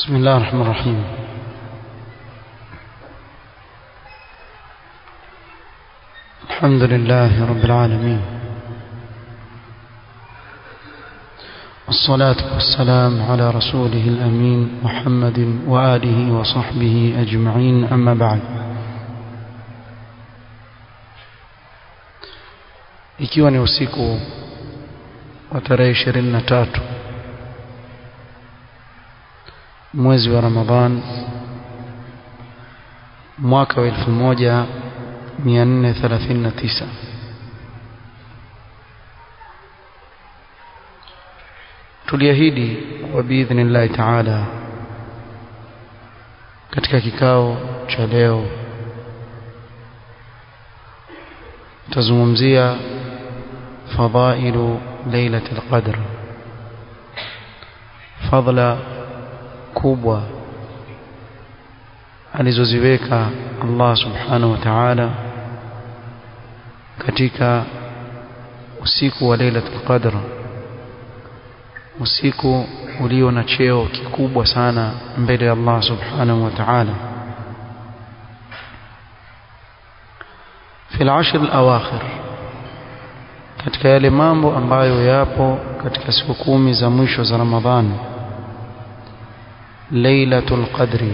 بسم الله الرحمن الرحيم الحمد لله رب العالمين والصلاة والسلام على رسوله الأمين محمد وآله وصحبه أجمعين أما بعد ikiwa ni usiku wa tarehe ishirini na tatu mwezi wa Ramadhan mwaka wa elfu moja mia nne thelathini na tisa tuliahidi kwa biidhnillahi taala katika kikao cha leo tazungumzia fadailu lailatul qadr fadla kubwa alizoziweka Allah subhanahu wa ta'ala katika usiku wa lailatul qadr usiku ulio na cheo kikubwa sana mbele ya Allah subhanahu wa ta'ala في العشر الأواخر katika yale mambo ambayo yapo katika siku kumi za mwisho za Ramadhani ليلة القدر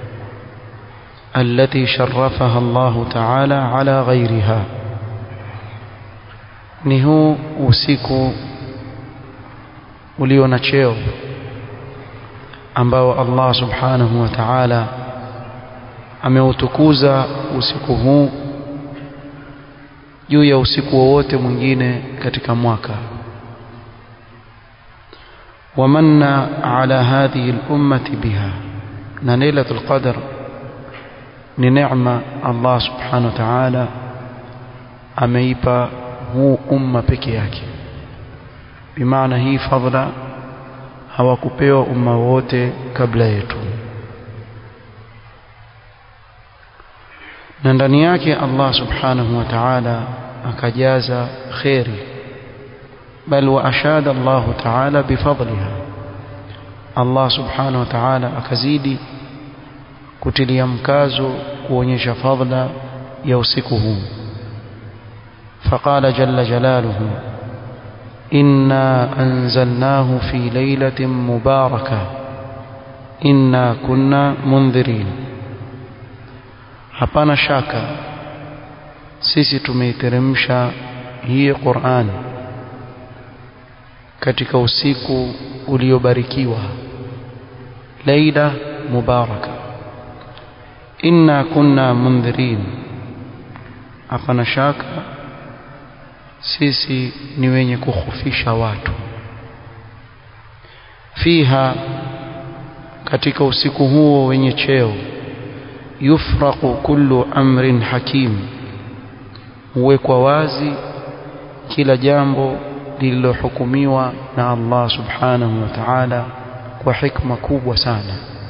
التي شرفها الله تعالى على غيرها ni huu usiku ulio na cheo ambao Allah subhanahu wa ta'ala ameutukuza usiku huu juu ya usiku wowote mwingine katika mwaka ومن على هذه الأمة بها ليلة القدر نعمة الله سبحانه وتعالى ameipa huu umma peke yake bimaana hii fadhila hawakupewa umma wote kabla yetu na ndani yake Allah subhanahu wa ta'ala akajaza khairi بل وأشاد الله تعالى بفضلها الله سبحانه وتعالى akazidi kutilia mkazo kuonyesha fadla ya usiku huu فقال جل جلاله إنا أنزلناه في ليلة مباركة إنا كنا منذرين hapana shaka sisi tumeiteremsha hii Qur'ani katika usiku uliobarikiwa laila mubaraka inna kunna mundhirin hapana shaka sisi ni wenye kukhufisha watu fiha katika usiku huo wenye cheo yufraqu kullu amrin hakim huwekwa wazi kila jambo lililohukumiwa na Allah subhanahu wa ta'ala kwa hikma kubwa sana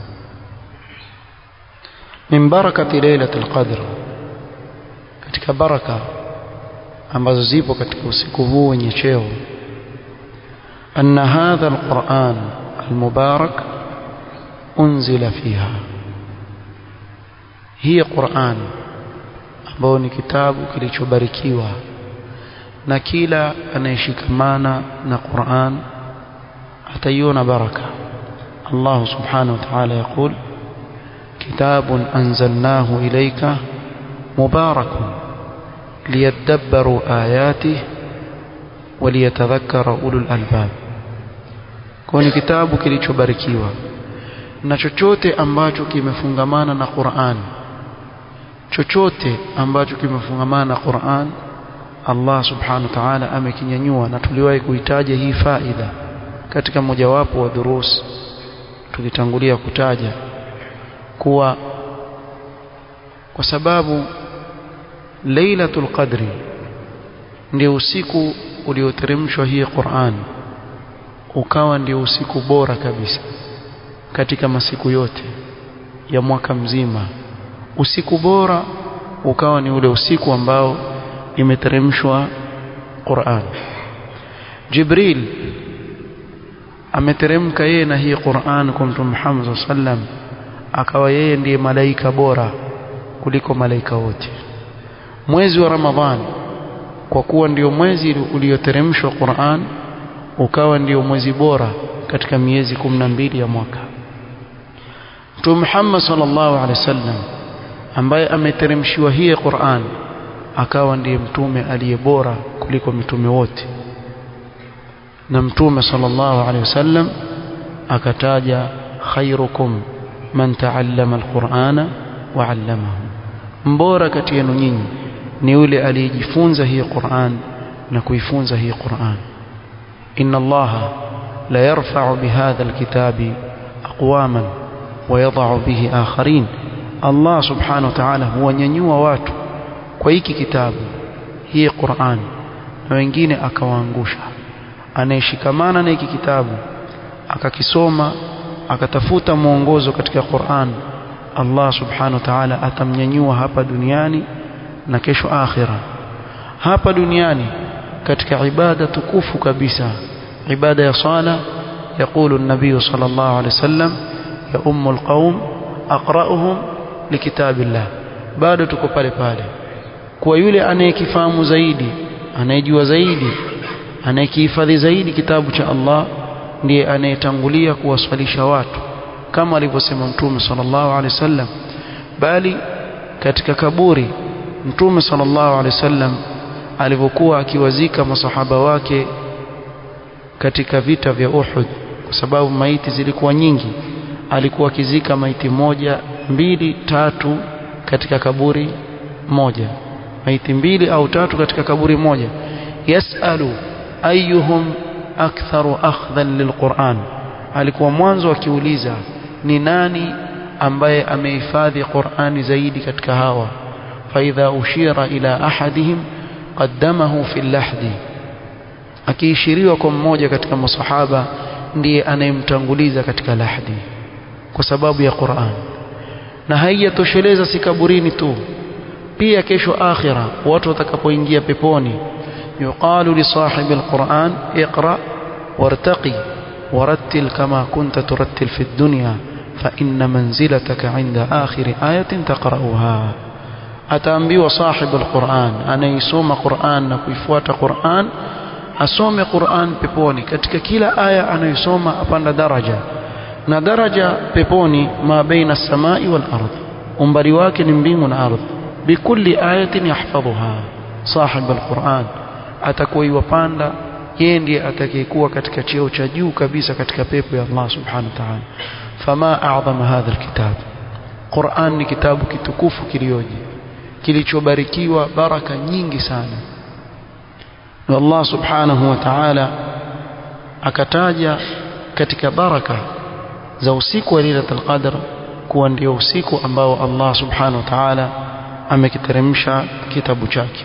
min barakati lailatul qadr katika baraka ambazo zipo katika usiku huu wenye cheo anna hadha alquran almubarak unzila fiha hii Qur'an ambayo ni kitabu kilichobarikiwa na kila anayeshikamana na Qur'an ataiona baraka Allah subhanahu wa ta'ala يقول كتاب أنزلناه إليك مبارك ليدبروا آياته وليتذكر أولو الألباب كوني kitabu kilichobarikiwa na chochote ambacho kimefungamana na Qur'an chochote ambacho kimefungamana na Qur'an Allah subhanahu wa ta'ala amekinyanyua na tuliwahi kuitaja hii faida katika mojawapo wa durus tulitangulia kutaja kuwa kwa sababu Lailatul Qadri ndio usiku ulioteremshwa hii Qur'an ukawa ndio usiku bora kabisa katika masiku yote ya mwaka mzima usiku bora ukawa ni ule usiku ambao imeteremshwa Qur'an Jibril ameteremka yeye na hii Qur'an kwa Mtume Muhammad sallam akawa yeye ndiye malaika bora kuliko malaika wote mwezi wa Ramadhani kwa kuwa ndio mwezi ulioteremshwa Qur'an ukawa ndio mwezi bora katika miezi 12 ya mwaka Mtume Muhammad sallallahu alaihi wasallam ambaye ameteremshiwa hii Qur'an akawa ndiye mtume aliye bora kuliko mitume wote na mtume sallallahu alaihi wasallam akataja khairukum man taallama alqur'ana wa 'allamahu mbora kati yenu nyinyi ni yule aliyejifunza hii Qur'an na kuifunza hii Qur'an inna allaha la yarfa'u bihadha alkitabi aqwaman wa yadh'u bihi akharin Allah subhanahu wa ta'ala huwanyanyua watu kwa hiki kitabu hii Qur'an na wengine akawaangusha anayeshikamana na hiki kitabu akakisoma akatafuta mwongozo katika Qur'an Allah subhanahu wa ta'ala atamnyanyua hapa duniani na kesho akhira hapa duniani katika ibada tukufu kabisa ibada ya sala يقول النبي صلى الله عليه وسلم يا أم القوم أقرأهم لكتاب الله bado tuko pale pale kwa yule anayekifahamu zaidi anayejua zaidi anayekihifadhi zaidi kitabu cha Allah ndiye anayetangulia kuwaswalisha watu kama alivyosema mtume sallallahu alaihi wasallam bali katika kaburi mtume sallallahu alaihi wasallam alivyokuwa akiwazika masahaba wake katika vita vya Uhud kwa sababu maiti zilikuwa nyingi alikuwa akizika maiti moja mbili tatu katika kaburi moja maiti mbili au tatu katika kaburi moja yasalu ayuhum aktharu akhdhan lilquran alikuwa mwanzo akiuliza ni nani ambaye amehifadhi Qur'ani zaidi katika hawa faidha ushira ila ahadihim qaddamahu fi lahdi akiishiriwa kwa mmoja katika masahaba ndiye anayemtanguliza katika lahdi kwa sababu ya Qur'an na haijatosheleza si kaburini tu pia kesho akhira watu watakapoingia peponi yuqalu li sahibi alquran iqra wartaqi warattil kama kunta turattil fi dunya fa inna manzilataka inda akhir ayatin taqra'uha ataambiwa sahibi alquran anaisoma Qur'an na kuifuata Qur'an asome Qur'an peponi katika kila aya anayosoma apanda daraja na daraja peponi ma baina samai wal ardh umbali wake ni mbingu na ardhi bikulli ayatin yahfadhuha sahib alquran atakuwa iwapanda yeye ndiye atakayekuwa katika cheo cha juu kabisa katika pepo ya Allah subhanahu wa ta'ala fama a'zama hadha alkitab Qur'an ni kitabu kitukufu kilioje kilichobarikiwa baraka nyingi sana na Allah subhanahu wa ta'ala akataja katika baraka za usiku wa Lailatul Qadr kuwa ndio usiku ambao Allah subhanahu wa ta'ala amekiteremsha kitabu chake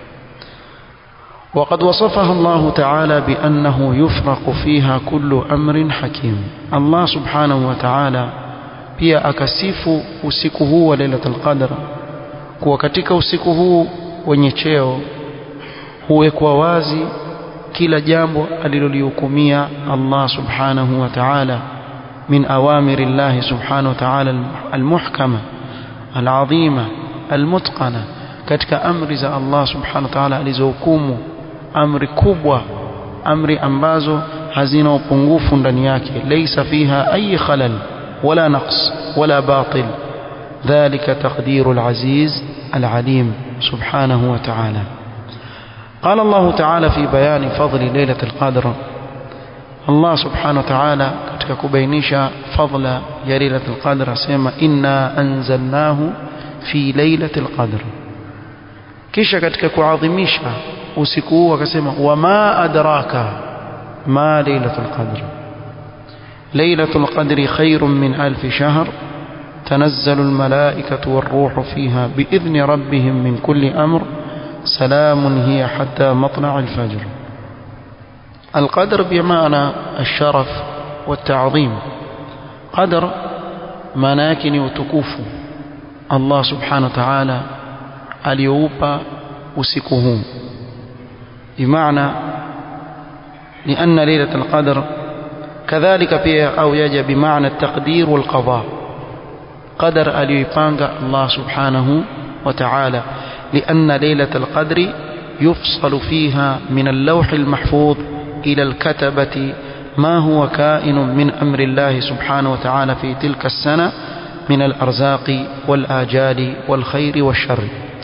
وقد وصفها الله تعالى بأنه يفرق فيها كل أمر حكيم الله سبحانه وتعالى pia akasifu usiku huu wa Lailatul Qadr kuwa katika usiku huu wenye cheo huwekwa wazi kila jambo alilolihukumia Allah subhanahu wa ta'ala min awamiri Allah subhanahu wa ta'ala almuhkama alazima almutqana katika amri za Allah subhanahu wa ta'ala alizohukumu amri kubwa amri ambazo hazina upungufu ndani yake laysa fiha ay khalal wala naqs wala batil ذلك تقدير العزيز العليم سبحانه وتعالى قال الله تعالى في بيان فضل ليلة القدر الله سبحانه وتعالى katika kubainisha fadla ya lailatul qadr asema inna anzalnahu fi lailatul qadr kisha katika kuadhimisha usiku huu akasema wama adraka ma lailatul qadr lailatul qadri khairun min alf shahr تنزل الملائكة والروح فيها بإذن ربهم من كل أمر سلام هي حتى مطلع الفجر القدر بمعنى الشرف والتعظيم قدر مناكن وتكوف الله سبحانه وتعالى اليوبا وسكه بمعنى لأن ليلة القدر kadhalika pia au yaja bimaana at-taqdir wal qada qadar aliyoipanga Allah subhanahu wa ta'ala لأن ليلة القدر يفصل فيها من اللوح المحفوظ إلى الكتبة ما هو كائن من أمر الله سبحانه وتعالى في تلك السنة من الأرزاق والآجال والخير والشر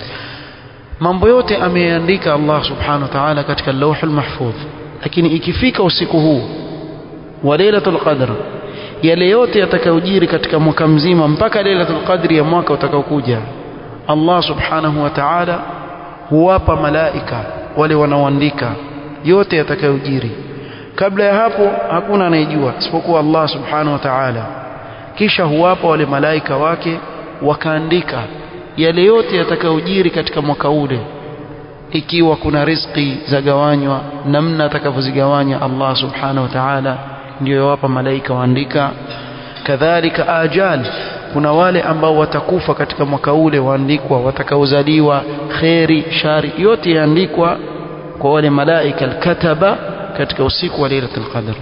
mambo yote ameandika Allah subhanahu wa ta'ala katika lauh mahfudh lakini ikifika usiku huu wa lailatul qadr yale yote yatakayojiri katika mwaka mzima mpaka lailatul qadri ya mwaka utakaokuja Allah subhanahu wa ta'ala huwapa malaika wale wanaoandika yote yatakayojiri kabla ya hapo hakuna anayejua isipokuwa Allah subhanahu wa ta'ala kisha huwapa wale malaika wake wakaandika yale yote yatakayojiri katika mwaka ule ikiwa kuna riziki zagawanywa namna atakavyozigawanya Allah subhanahu wa ta'ala ndio yawapa malaika waandika kadhalika ajal kuna wale ambao watakufa katika mwaka ule waandikwa watakaozaliwa kheri shari yote yaandikwa kwa wale malaika alkataba katika usiku wa lailatul qadr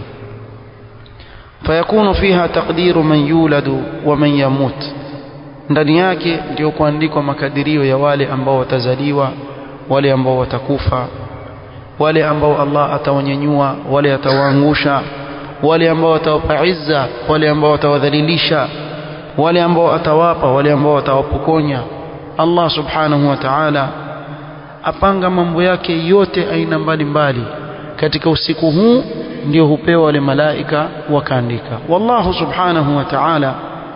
fayakunu fiha taqdiru man yuladu wa man yamut ndani yake ndio kuandikwa makadirio ya wale ambao watazaliwa wale ambao watakufa wale ambao Allah atawanyanyua wale atawaangusha wale ambao atawapa izza wale ambao atawadhalilisha wale ambao atawapa wale ambao atawapokonya Allah subhanahu wa ta'ala apanga mambo yake yote aina mbalimbali katika usiku huu ndio hupewa wale malaika wakaandika wallahu subhanahu wa ta'ala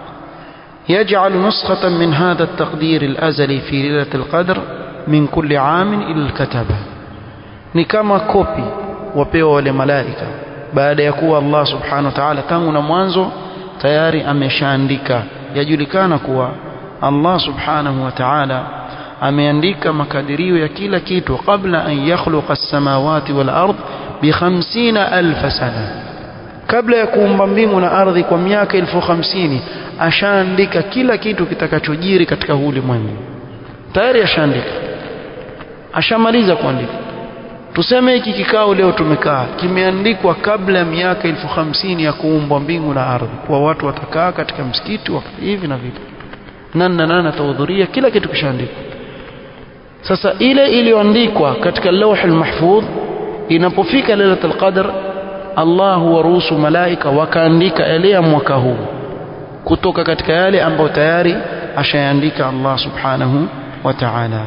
يجعل نسخة من هذا التقدير الأزلي في ليلة القدر من كل عام إلى الكتبة ni kama kopi wapewa wale malaika baada ya kuwa Allah subhanahu wa ta'ala tangu na mwanzo tayari ameshaandika yajulikana kuwa Allah subhanahu wa ta'ala ameandika makadirio ya kila kitu kabla an yakhluqa as-samawati wal ard bi 50000 sana kabla ya kuumba mbingu na ardhi kwa miaka elfu hamsini ashaandika kila kitu kitakachojiri katika huu ulimwengu tayari ashaandika ashamaliza kuandika tuseme hiki kikao leo tumekaa kimeandikwa kabla ya miaka elfu hamsini ya kuumbwa mbingu na ardhi kwa watu watakaa katika msikiti hivi na vile nani na nani atahudhuria kila kitu kishaandikwa sasa ile iliyoandikwa katika lawh almahfudh inapofika lailatul qadr Allah huwaruhusu malaika wakaandika yale ya mwaka huu kutoka katika yale ambayo tayari ashayaandika Allah subhanahu wa ta'ala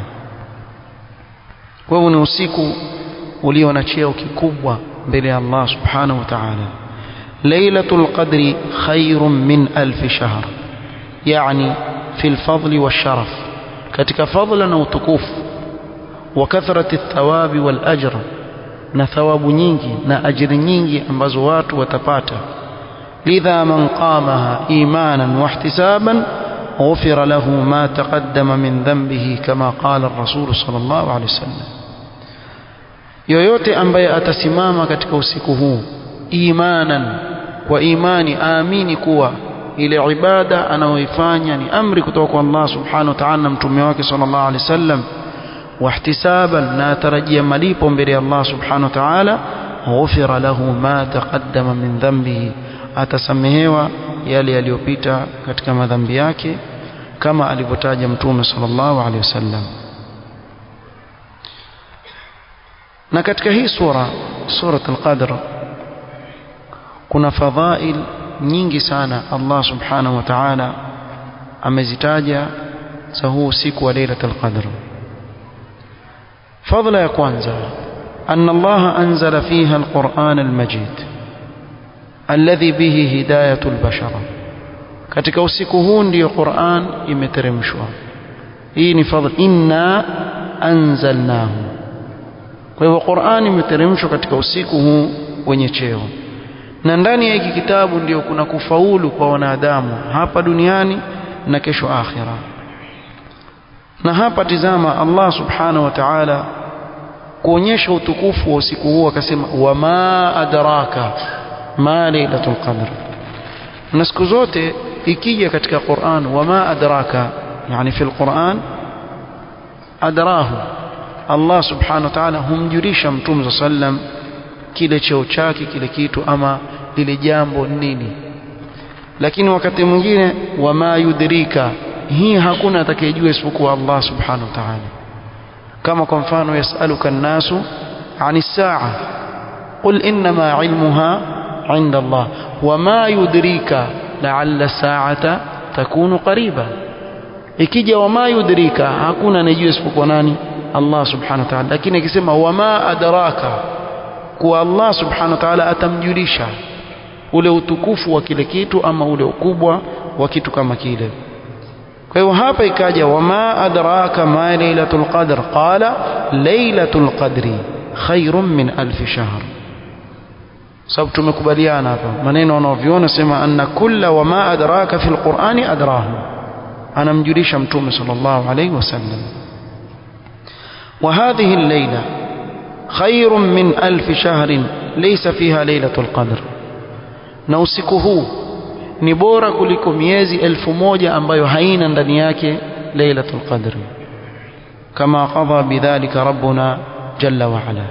kwa hivyo ni usiku ulio na cheo kikubwa mbele ya Allah subhanahu wa ta'ala lailatul qadri khairun min alf shahr yani fi alfadl washaraf katika fadla na utukufu wa kathrati thawabi wal ajr na thawabu nyingi na ajiri nyingi ambazo watu watapata lidha man qamaha imanan wa ihtisaban غفر له ما تقدم من ذنبه كما قال الرسول صلى الله عليه وسلم yoyote ambaye atasimama katika usiku huu imanan kwa imani aamini kuwa ile ibada anayoifanya ni amri kutoka kwa Allah subhanahu wa ta'ala na mtume wake sallallahu alaihi wasallam واحتسابا na atarajia malipo mbele ya Allah subhanahu wa ta'ala ghufira lahu ma taqaddama min dhanbihi atasamehewa yale yaliyopita katika madhambi yake kama alivyotaja mtume sallallahu alaihi wasallam na katika hii sura surat al-qadr kuna fadhail nyingi sana Allah subhanahu wa ta'ala amezitaja za huu siku wa lailatul qadr فضل يا كwanza أن الله أنزل فيها القرآن المجيد الذي به هداية البشر katika usiku huu ndio Qur'an imeteremshwa hii ni fadhila inna anzalnahu kwa hivyo Qur'an imeteremshwa katika usiku huu wenye cheo na ndani ya hiki kitabu ndio kuna kufaulu kwa wanadamu hapa duniani na kesho akhira na hapa tizama Allah subhanahu wa ta'ala kuonyesha utukufu wa usiku huu akasema wama adraka ma lailatul qadr na siku zote ikija katika Qur'an wama adraka yani fi alquran adrahu Allah subhanahu wa ta'ala humjulisha mtume sallam kile cheo chake kile kitu ama lile jambo nini lakini wakati mwingine wama yudrika hii hakuna atakayejua isipokuwa Allah subhanahu wa ta'ala kama kwa mfano yasaluka an-nasu 'ani as-sa'a qul inma 'ilmuha 'inda Allah wama yudrika la'alla as-sa'ata takunu qariba ikija wama yudrika hakuna anayejua isipokuwa nani Allah subhanahu wa ta'ala lakini akisema wama adraka kuwa Allah subhanahu wa ta'ala atamjulisha ule utukufu wa kile kitu ama ule ukubwa wa kitu kama kile kwa hiyo hapa ikaja wama adraka ma lailatul qadr qala lailatul qadri khairun min alf shahr sababu tumekubaliana hapa maneno wanaoviona sema anna kulla wama adraka fil qur'ani adrahu anamjulisha mtume sallallahu alayhi wasallam وهذه الليلة خير من ألف شهر ليس فيها ليلة القدر na usiku huu ni bora kuliko miezi elfu moja ambayo haina ndani yake lailatul qadri kama qadha bidhalika rabbuna jalla wa ala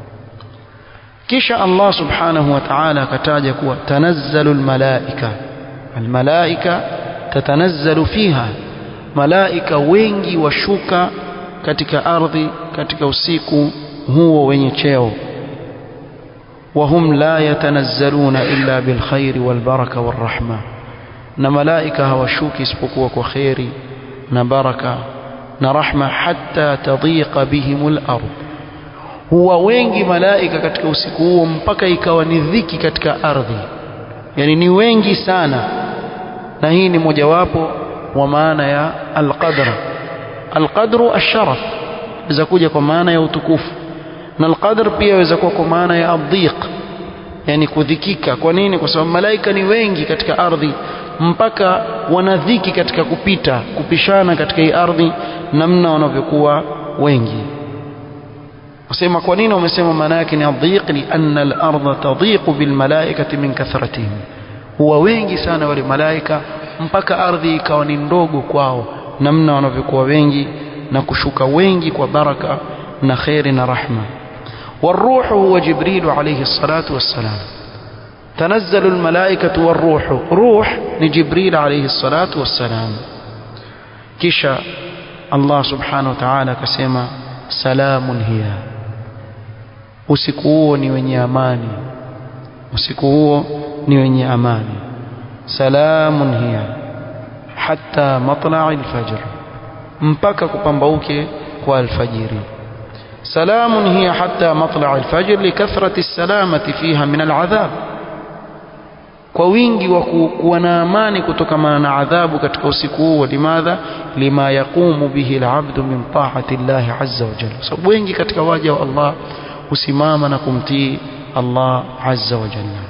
kisha Allah subhanahu wa ta'ala akataja kuwa tanazzalu almalaika almalaika tatanazzalu fiha malaika wengi washuka katika ardhi katika usiku huo wenye cheo وهم لا يتنزلون إلا بالخير والبركة والرحمة na malaika hawashuki isipokuwa kwa kheri na baraka na rahma hatta tadhiqa bihimul ard huwa wengi malaika katika usiku huo mpaka ikawa ni dhiki katika ardhi yani ni wengi sana na hii ni mojawapo wa maana ya alqadra alqadru asharaf iza kuja kwa maana ya utukufu na alqadr pia yaweza kuwa kwa maana ya adhiq yani kudhikika kwa nini kwa sababu malaika ni wengi katika ardhi mpaka wanadhiki katika kupita kupishana katika hii ardhi namna wanavyokuwa wengi wasema kwa nini wamesema maana yake ni adhiq li anna al-ardha tadhiqu bil malaikati min kathratihim huwa wengi sana wale malaika mpaka ardhi ikawa ni ndogo kwao namna wanavyokuwa wengi na kushuka wengi kwa baraka na khairi na rahma والروح هو جبريل عليه الصلاة والسلام تنزل الملائكة والروح روح لجبريل عليه الصلاة والسلام كشا الله سبحانه وتعالى كسيما سلام هي usiku huo ni wenye amani usiku huo ni wenye amani salamun hiya hatta matla'i alfajr mpaka kupambauke kwa alfajiri سلام هي حتى مطلع الفجر لكثرة السلامة فيها من العذاب kwa wingi wa kuwa na amani kutokana na adhabu katika usiku huo limadha lima yaqumu bihi alabdu min taati llahi azza wa jalla sababu wengi katika waja wa Allah husimama na kumtii Allah azza wa jalla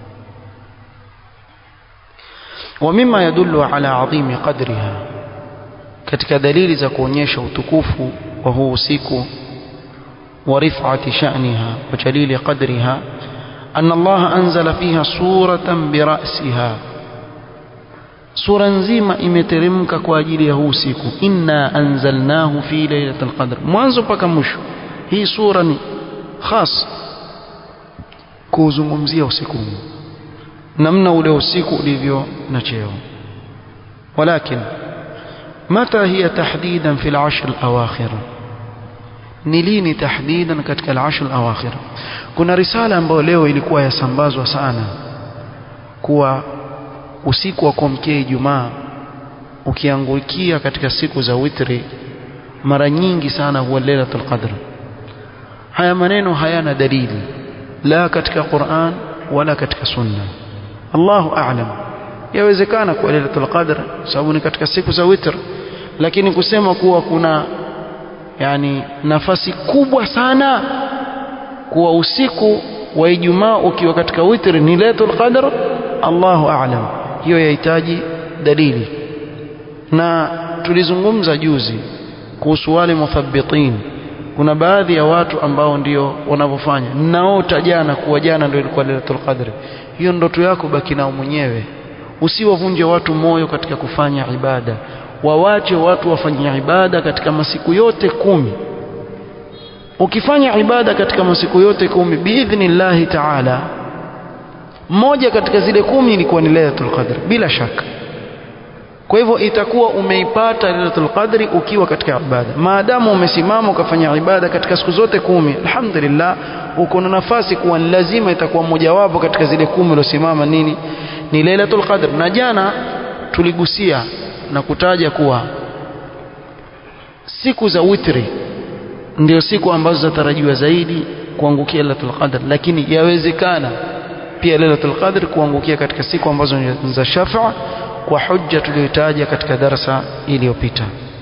wa mima yadullu ala adhimi qadriha katika dalili za kuonyesha utukufu wa huu usiku ورفعة شأنها وجليل قدرها أن الله أنزل فيها سورة برأسها سورة نزيمة إمترمك كواجيل يهوسيك إنا أنزلناه في ليلة القدر mwanzo mpaka mwisho hii sura ni khas kuzungumzia usiku namna ule usiku ulivyo na cheo ولكن متى هي تحديدا في العشر الأواخر ni lini tahdidan katika al-ashr al-awakhir kuna risala ambayo leo ilikuwa yasambazwa sana kuwa usiku wa kuamkia Ijumaa ukiangukia katika siku za witri mara nyingi sana huwa lailatul qadr haya maneno hayana dalili la katika Qur'an wala katika sunna Allahu a'lam yawezekana kwa lailatul qadr sababu ni katika siku za witr lakini kusema kuwa kuna yani nafasi kubwa sana kuwa usiku wa Ijumaa ukiwa katika witri ni Lailatul Qadr Allahu a'lam hiyo yahitaji dalili na tulizungumza juzi kuhusu wale muthabbitin kuna baadhi ya watu ambao ndio wanavyofanya naota jana kuwa jana ndio ilikuwa Lailatul Qadr hiyo ndoto yako baki nao mwenyewe usiwavunje watu moyo katika kufanya ibada wawache watu wafanye ibada katika masiku yote kumi ukifanya ibada katika masiku yote kumi biidhnillahi taala moja katika zile kumi ilikuwa ni Lailatul Qadr bila shaka kwa hivyo itakuwa umeipata Lailatul Qadri ukiwa katika ibada maadamu umesimama ukafanya ibada katika siku zote kumi alhamdulillah uko na nafasi kuwa ni lazima itakuwa mojawapo katika zile kumi uliosimama nini ni Lailatul Qadr na jana tuligusia na kutaja kuwa siku za witri ndio siku ambazo zatarajiwa zaidi kuangukia Lailatul Qadr lakini yawezekana pia Lailatul Qadr kuangukia katika siku ambazo ni za shafa kwa hujja tuliyotaja katika darasa iliyopita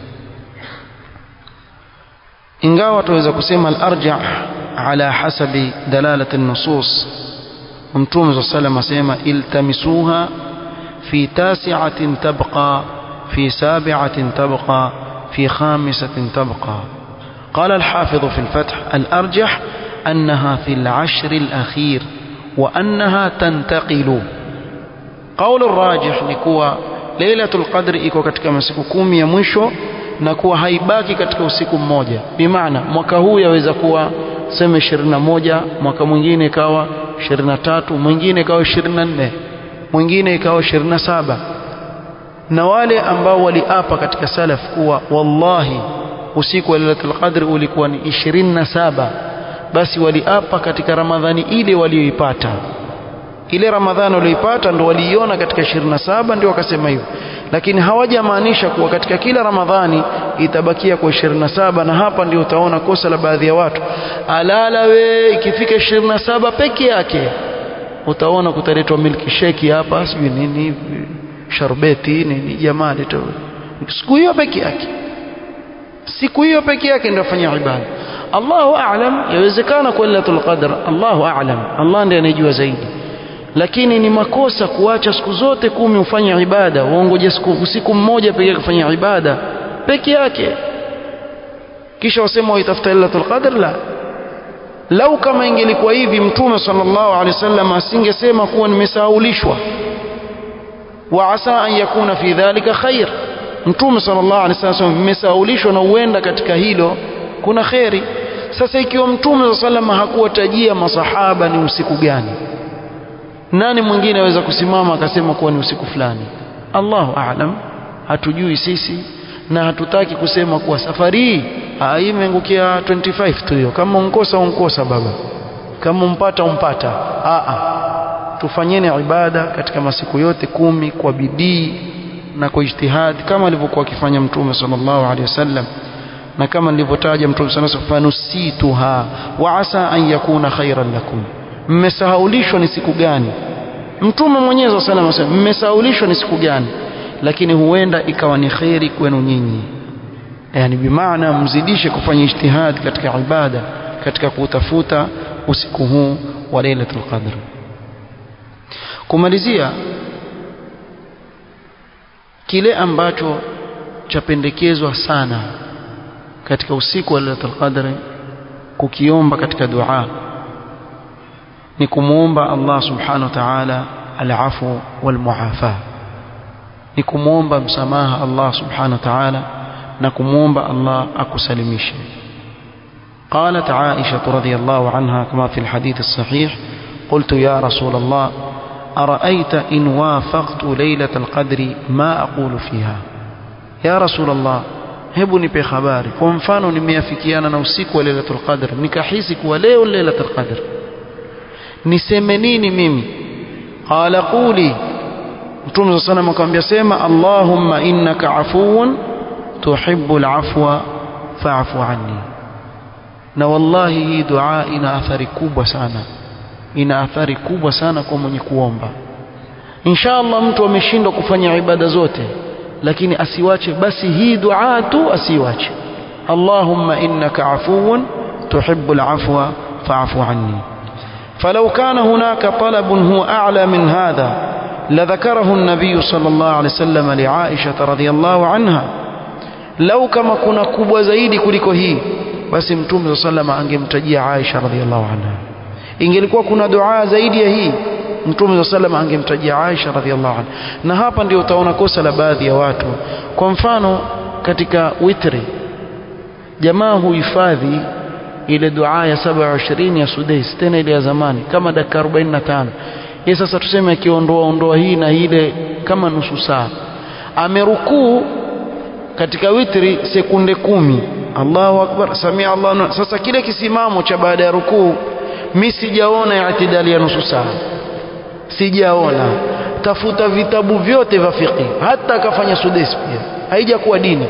ingawa tuweza kusema al-arja ala hasabi dalalati an-nusus mtume sallallahu asema iltamisuha fi tasi'atin tabqa fi sabi'atin tabqa في خامسة تبقى قال الحافظ في الفتح الأرجح أنها في العشر الأخير وأنها تنتقل قول الراجح نكوى ليلة القدر iko katika masiku kumi ya mwisho na kuwa haibaki katika usiku mmoja bimaana mwaka huu yaweza kuwa sema 21 mwaka mwingine ikawa 23 mwingine ikawa 24 mwingine ikawa 27 na wale ambao waliapa katika salaf kuwa wallahi usiku wa Lailatul Qadr ulikuwa ni 27 basi waliapa katika Ramadhani ile walioipata ile Ramadhani walioipata ndo waliiona katika 27 ndio wakasema hivyo lakini hawajamaanisha kuwa katika kila Ramadhani itabakia kwa 27 na hapa ndio utaona kosa la baadhi ya watu alala we ikifika 27 peke yake utaona kutaletwa milki sheki hapa sijui nini sharbeti nini jamaa leto siku hiyo peke yake siku hiyo peke yake ndio afanya ibada Allahu a'lam yawezekana kwa Lailatul Qadr Allahu a'lam Allah ndiye anejua zaidi lakini ni makosa kuacha siku zote kumi ufanye ibada uongoje siku usiku mmoja peke yake kufanya ibada peke yake kisha wasema waitafuta Lailatul Qadr la lau kama ingelikuwa hivi mtume sallallahu alaihi wasallam asingesema kuwa nimesahaulishwa وعسى أن يكون في ذلك خير mtume sallallahu alaihi wasallam mmesaulishwa na uenda katika hilo kuna kheri sasa ikiwa mtume sallallahu hakuwatajia masahaba ni usiku gani nani mwingine aweza kusimama akasema kuwa ni usiku fulani Allahu a'lam hatujui sisi na hatutaki kusema kuwa safari hii hii imeangukia 25 tu hiyo kama unkosa unkosa baba kama umpata umpata a a tufanyeni ibada katika masiku yote kumi kwa bidii na kwa ijtihad kama alivyokuwa akifanya mtume sallallahu alaihi wasallam na kama nilivyotaja mtume sallallahu alaihi wasallam fanusituha wa asa an yakuna khairan lakum mmesahaulishwa ni siku gani mtume mwenyewe sallallahu alaihi wasallam mmesahaulishwa ni siku gani lakini huenda ikawa ni khairi kwenu nyinyi yani bimaana mzidishe kufanya ijtihad katika ibada katika kutafuta usiku huu wa lailatul qadr kumalizia kile ambacho chapendekezwa sana katika usiku wa Lailatul Qadr kukiomba katika dua ni kumuomba Allah subhanahu wa ta'ala al-afu wal muafa ni kumuomba msamaha Allah subhanahu wa ta'ala na kumuomba Allah akusalimishe قالت عائشة رضي الله عنها كما في الحديث الصحيح قلت يا رسول الله أرأيت إن وافقت ليلة القدر ما أقول فيها يا رسول الله hebu nipe habari kwa mfano nimeafikiana na usiku wa lailatul qadr nikahisi kuwa leo lailatul qadr niseme nini mimi qala quli mtume sana akamwambia sema allahumma innaka afuwun tuhibbul afwa fa'fu anni na wallahi hii dua ina athari kubwa sana ina athari kubwa sana kwa mwenye kuomba inshallah mtu ameshindwa kufanya ibada zote lakini asiwache basi hii dua tu asiwache Allahumma innaka afuwun tuhibbul afwa fa'fu anni فلو كان هناك طلب هو أعلى من هذا لذكره النبي صلى الله عليه وسلم لعائشة رضي الله عنها لو كما كنا كبwa zaidi kuliko hii basi mtume صلى الله عليه وسلم angemtajia Aisha radhiallahu anha ingelikuwa kuna dua zaidi ya hii mtume sallam angemtajia Aisha radhiallahu anha na hapa ndio utaona kosa la baadhi ya watu kwa mfano katika witri jamaa huhifadhi ile dua ya 27 ya Sudais tena ile ya zamani kama dakika 45 yeye sasa tuseme akiondoa ondoa hii na ile kama nusu saa amerukuu katika witri sekunde kumi Allahu akbar samia Allah sasa kile kisimamo cha baada ya rukuu mi sijaona itidali ya nusu saa sijaona tafuta vitabu vyote vya fiqh hata akafanya sudesi pia haijakuwa dini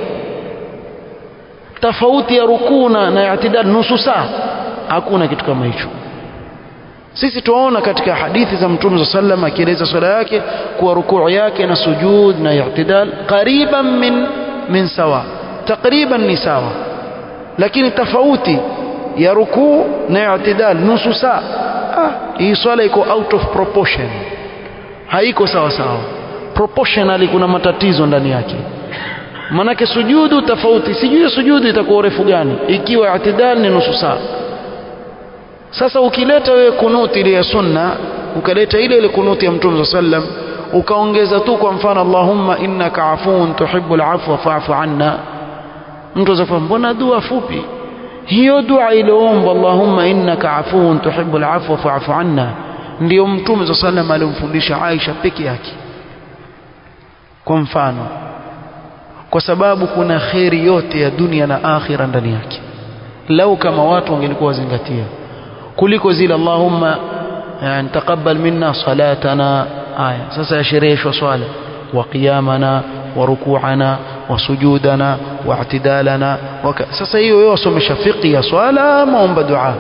tofauti ya rukuu na, na itidal nusu saa hakuna kitu kama hicho sisi tunaona katika hadithi za mtume sa sallam akieleza swala yake kuwa rukuu yake na sujud na i'tidal qariban min min sawa takriban ni sawa lakini tofauti ya rukuu na i'tidal nusu saa ah, hii swala iko out of proportion haiko sawa sawa proportionally kuna matatizo ndani yake manake sujudu tofauti sijui sujudu itakuwa urefu gani ikiwa i'tidal ni nusu saa sasa ukileta wewe kunuti ile ya sunna ukaleta ile ile kunuti ya mtume sallam ukaongeza tu kwa mfano Allahumma innaka afuun tuhibbul afwa fa'fu anna mtu azafa mbona dua fupi hiyo dua ilioomba Allahumma innaka afuun tuhibbul afwa fa'fu anna ndio mtume sallam alimfundisha Aisha peke yake kwa mfano kwa sababu kuna kheri yote ya dunia na akhira ndani yake lau kama watu wangelikuwa wazingatia kuliko zile Allahumma yani taqabbal minna salatana aya sasa yashereheshwa swala wa qiyamana wa ruku'ana wa sujudana wa i'tidalana sasa hiyo yeye wasomesha fiqh ya swala maomba dua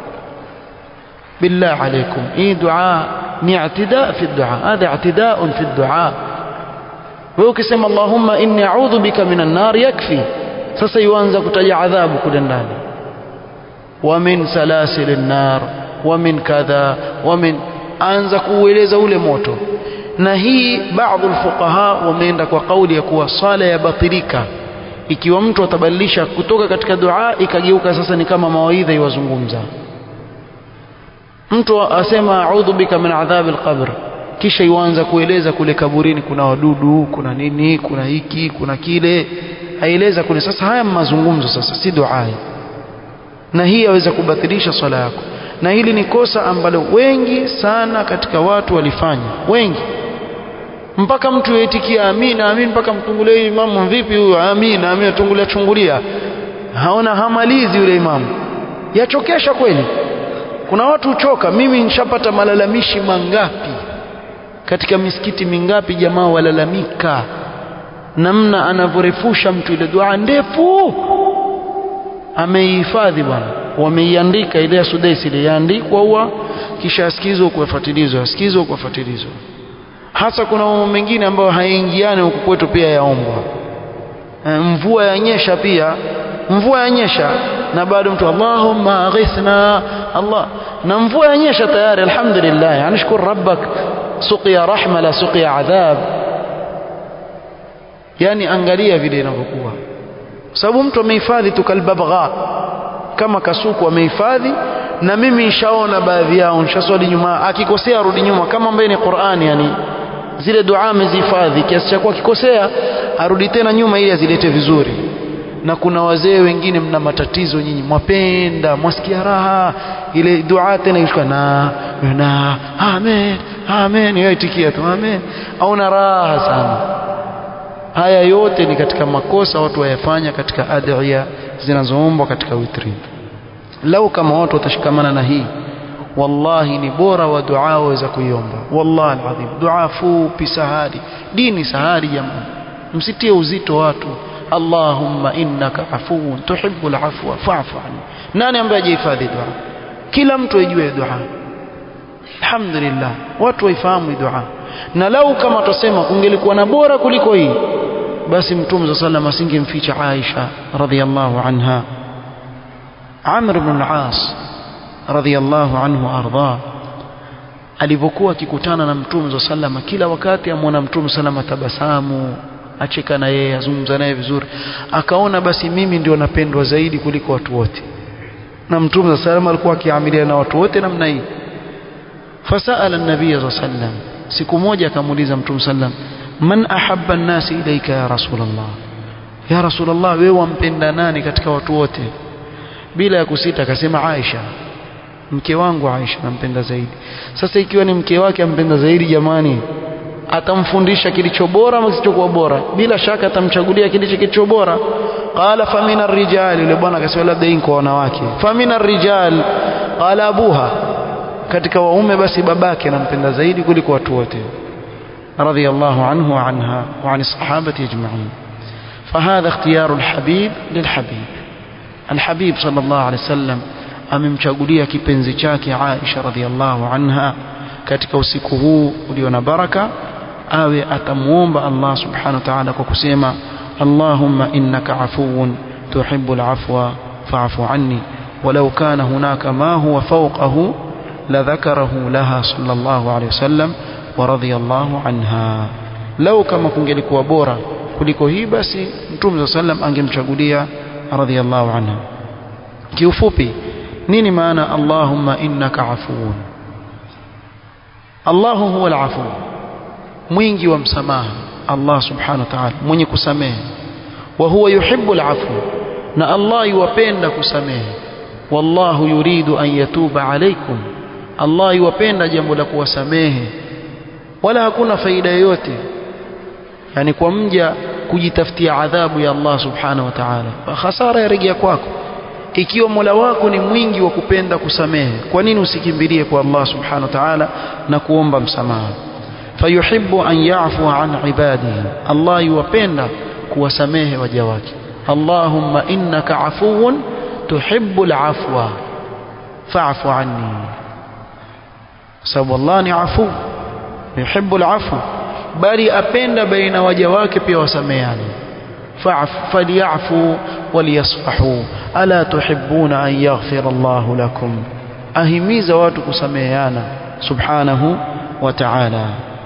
بالله عليكم اي دعاء ni اعتداء في الدعاء هذا اعتداء في الدعاء wewe ukisema Allahumma inni a'udhu bika minan nar yakfi sasa yuanza kutaja adhabu kule ndani ومن سلاسل النار ومن كذا ومن anza kuueleza ule moto na hii baadhi alfuqaha wameenda kwa kauli ya kuwa swala ya batilika ikiwa mtu atabadilisha kutoka katika dua ikageuka sasa ni kama mawaidha iwazungumza mtu asema a'udhu bika min adhab alqabr kisha yuanza kueleza kule kaburini kuna wadudu kuna nini kuna hiki kuna kile aeleza kule sasa haya mazungumzo sasa si dua na hii yaweza kubatilisha swala yako na hili ni kosa ambalo wengi sana katika watu walifanya wengi mpaka mtu yaitikia amina amin mpaka mtungulie imamu vipi huyo amina amina tungulia chungulia haona hamalizi yule imamu yachokesha kweli kuna watu uchoka mimi nishapata malalamishi mangapi katika misikiti mingapi jamaa walalamika namna anavyorefusha mtu ile dua ndefu ameihifadhi bwana wameiandika ile ya Sudaisi ile yaandikwa huwa kisha asikizwe kufuatilizwa asikizwe kufuatilizwa hasa kuna mambo mengine ambayo haingiani huku kwetu pia yaombwa mvua yanyesha pia mvua yanyesha na bado mtu Allahumma aghithna Allah na mvua yanyesha tayari alhamdulillah yani shukuru rabbak suqiya rahma la suqiya adhab yani angalia vile inavyokuwa sababu mtu amehifadhi tu kalbabgha kama kasuku amehifadhi na mimi nishaona baadhi yao nishaswali nyuma akikosea arudi nyuma kama ambaye ni Qur'ani yani zile dua amezihifadhi kiasi cha kuwa akikosea arudi tena nyuma ili azilete vizuri na kuna wazee wengine mna matatizo nyinyi mwapenda mwasikia raha ile dua tena ishika na na amen amen yeye itikia tu amen au na raha sana haya yote ni katika makosa watu wayafanya katika adhiya zinazoombwa katika witri lau kama watu watashikamana na hii wallahi ni bora wa dua waweza kuiomba wallahi alazim dua fupi sahari dini sahari jamani msitie uzito watu allahumma innaka afuun tuhibbul afwa fa'fu anni nani ambaye hajihifadhi dua kila mtu ajue dua alhamdulillah watu waifahamu dua na lau kama tusema kungelikuwa na bora kuliko hii basi mtume صلى الله عليه asingemficha Aisha radhiyallahu anha Amr ibn al-As radhiyallahu anhu arda alipokuwa akikutana na mtume صلى kila wakati amwona mtume صلى tabasamu acheka na yeye azungumza naye vizuri akaona basi mimi ndio napendwa zaidi kuliko watu wote na mtume صلى alikuwa akiamilia na watu wote namna hii fasala an-nabiy sallallahu siku moja akamuuliza mtume sallam man ahabba an-nas ilayka ya rasulullah ya rasulullah wewe wampenda nani katika watu wote bila ya kusita akasema Aisha mke wangu Aisha nampenda zaidi sasa ikiwa ni mke wake ampenda zaidi jamani atamfundisha kilicho bora ama kisichokuwa bora bila shaka atamchagulia kilicho kilicho bora qala famina rijal yule bwana akasema labda hii kwa wanawake famina rijal qala abuha katika waume basi babake anampenda zaidi kuliko watu wote radiyallahu anhu wa anha wa an sahabati ajma'in فهذا اختيار الحبيب للحبيب الحبيب صلى الله عليه وسلم amemchagulia kipenzi chake Aisha radhiallahu anha katika usiku huu ulio na baraka awe atamuomba Allah subhanahu wa ta'ala kwa kusema Allahumma innaka afuwun tuhibbul afwa fa'fu anni ولو كان هناك ما هو فوقه لذكره لها صلى الله عليه وسلم ورضي الله عنها لو كما kungelikuwa bora kuliko hii basi Mtume صلى الله عليه وسلم angemchagulia radhiallahu anha kiufupi nini maana Allahumma innaka afuwun Allahu huwa al-afu mwingi wa msamaha Allah subhanahu wa ta'ala mwenye kusamehe wa huwa yuhibbu al-afu na Allah yuwapenda kusamehe wallahu yuridu an yatuba alaykum Allah yuwapenda jambo la kuwasamehe wala hakuna faida yoyote yani kwa mja kujitafutia adhabu ya Allah subhanahu wa ta'ala hasara yarejea kwako ikiwa Mola wako ni mwingi wa kupenda kusamehe kwa nini usikimbilie kwa Allah subhanahu wa ta'ala na kuomba msamaha fayuhibbu an ya'fu an ibadihi Allah yuwapenda kuwasamehe waja wake Allahumma innaka afuwun tuhibbu al-afwa fa'fu anni sababu Allah ni afu yuhibbu al-afwa bali apenda baina waja wake pia wasameheane فليعفوا وليصفحوا ألا تحبون أن يغفر الله لكم أهميز واتك سميانا سبحانه وتعالى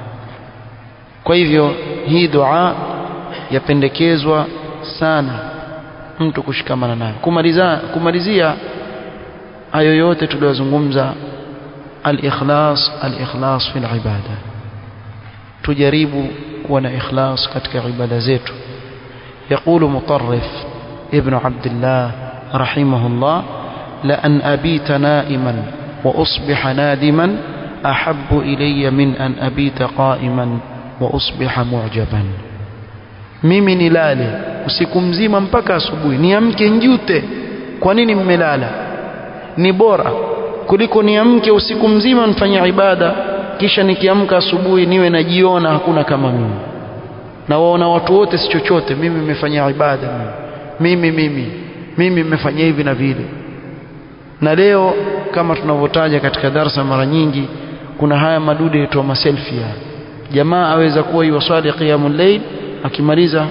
kwa hivyo hii dua yapendekezwa sana mtu kushikamana nayo kumaliza kumalizia hayo yote tuliyozungumza al-ikhlas al-ikhlas fil ibada tujaribu kuwa na ikhlas katika ibada zetu يقول مطرف ابن عبد الله رحمه الله لأن أبيت نائما وأصبح نادما أحب إلي من أن أبيت قائما وأصبح معجبا mimi nilale usiku mzima mpaka asubuhi niamke njute kwa nini mmelala ni bora kuliko niamke usiku mzima nifanye ibada kisha nikiamka asubuhi niwe najiona hakuna kama mimi na waona watu wote si chochote mimi nimefanya ibada mimi mimi mimi nimefanya hivi na vile na leo kama tunavyotaja katika darsa mara nyingi kuna haya madude yaitwa maselfie jamaa aweza kuwa yuwasali qiyamul layl akimaliza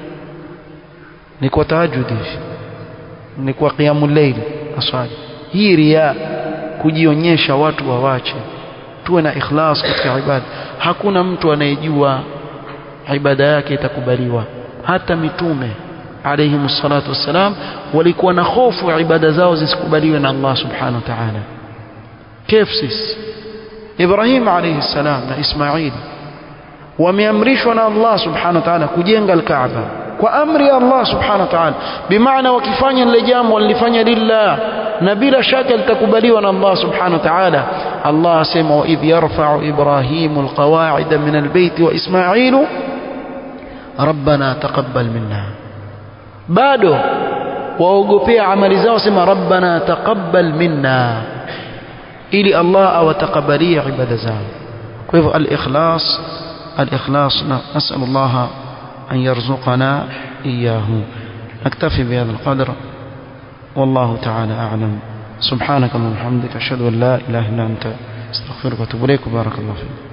ni kwa tahajjud ni kwa qiyamul layl aswali hii ria kujionyesha watu wawache tuwe na ikhlas katika ibada hakuna mtu anayejua ibada yake itakubaliwa hata mitume alayhi salatu wassalam walikuwa na hofu ibada zao zisikubaliwe na Allah subhanahu wa ta'ala كيف sisi Ibrahim alayhi salam na Ismail wameamrishwa na Allah subhanahu wa ta'ala kujenga al-Kaaba kwa amri ya Allah subhanahu wa ta'ala bimaana wakifanya lile jambo walifanya lillah na bila shaka litakubaliwa na Allah subhanahu wa ta'ala Allah asema wa idh yarfa'u Ibrahimu al-qawa'ida min al-bayt wa Ismailu rabbana taqabbal minna bado waogopea amali zao sema rabbana taqabbal minna ili Allah awatakabalia ibada zao kwa hivyo al-ikhlas al-ikhlas nas'al Allah an yarzuqana iyyahu naktafi bihadha al-qadr والله تعالى أعلم سبحانك اللهم وبحمدك أشهد أن لا إله إلا أنت استغفرك وأتوب إليك وبارك الله فيك